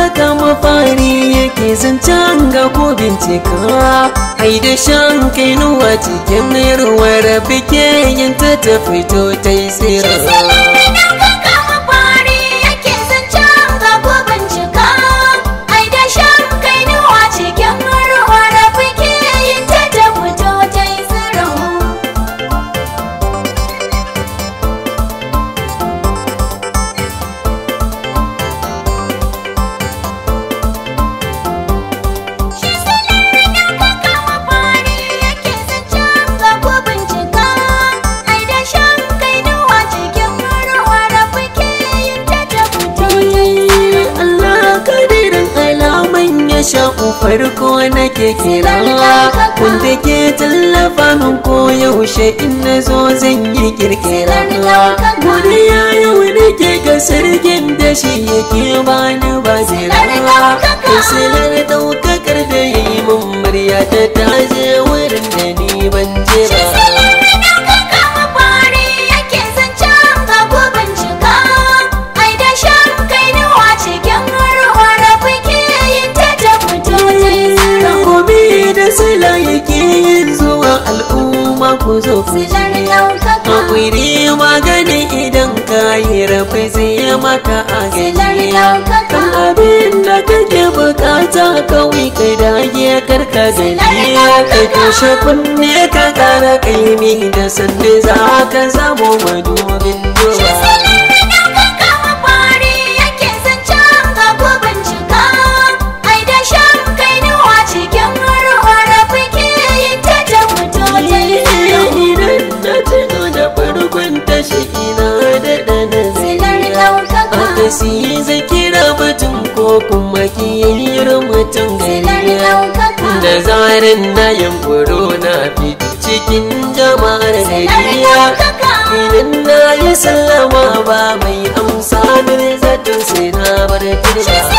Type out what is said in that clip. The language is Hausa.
kaka mafari yake zancen ga ko bincika ai da shan kai nuwa cikin ruwa rabi ke yin ta ta fito ta yi tsira sha'u farko nake kira wanda ke tallafa min ko yaushe in na zo zan yi kirkira godiya yau nake ga sarkin da shi yake bani ba jira kusurar daukakar da yi mun murya ta taje wurin da ni ban jira sila yake yin zuwa al'umma ku zo ku Akwai magani idan ka yi rafi zai maka a gani Kan abin da kake bukata kawai ka dage karka gani Ka kashe kunne ka kara kaimi da sanda za ka zamo madubin duba si zai kira mutum ko kuma kiyar mutum gari da zarin na yankuro na fito cikin jama'ar gari idan na yi sallama ba mai amsa da zaton sai na bar turba